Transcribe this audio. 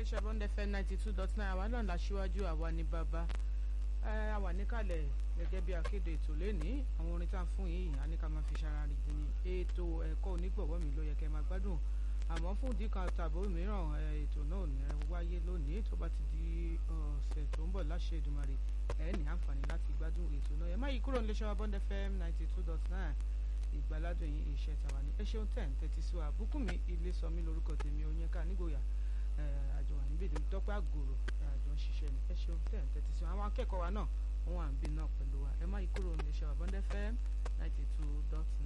iléeṣẹ́ Bond FM ninety two dot nine àwa náà láṣíwájú àwa ní bàbá àwa níkàlẹ̀ gẹ́gẹ́ bí akéde ètò lẹ́ni àwọn orin tá a fún yìí a ní ká máa fi ṣara rìn dín ní ètò ẹ̀kọ́ onígbọ̀wọ́ mi ló yẹ kẹ́ máa gbádùn àmọ́ fún ìdí kan tàbí mìíràn ètò náà ní wáyé lónìí tó bá ti di ọ̀sẹ̀ tó ń bọ̀ láṣẹ Èdùmàrè ẹ ní àǹfààní láti gbádùn ètò náà ẹ má yí kúrò níléeṣẹ́ Bond FM ninety two dot nine ìgbàládùn yìí iṣẹ́ tàwa ní ẹ ṣeun tẹ̀ ń tẹ́tí sí wa Bùkúnmi Ilésọmí lórúkọ tèmi Oyinka nígboyà àjọ wà níbi ìdí tọ́pẹ́ àgòrò àjọ ń ṣiṣẹ́ ni ẹ ṣeun tẹ̀ ń tẹ́tí sí wa àwọn akẹ́kọ̀ọ́ wa náà wọ́n wà ń bí náà pẹ̀lú wa ẹ má yí kúrò níléeṣẹ́ Bond FM ninety two dot nine.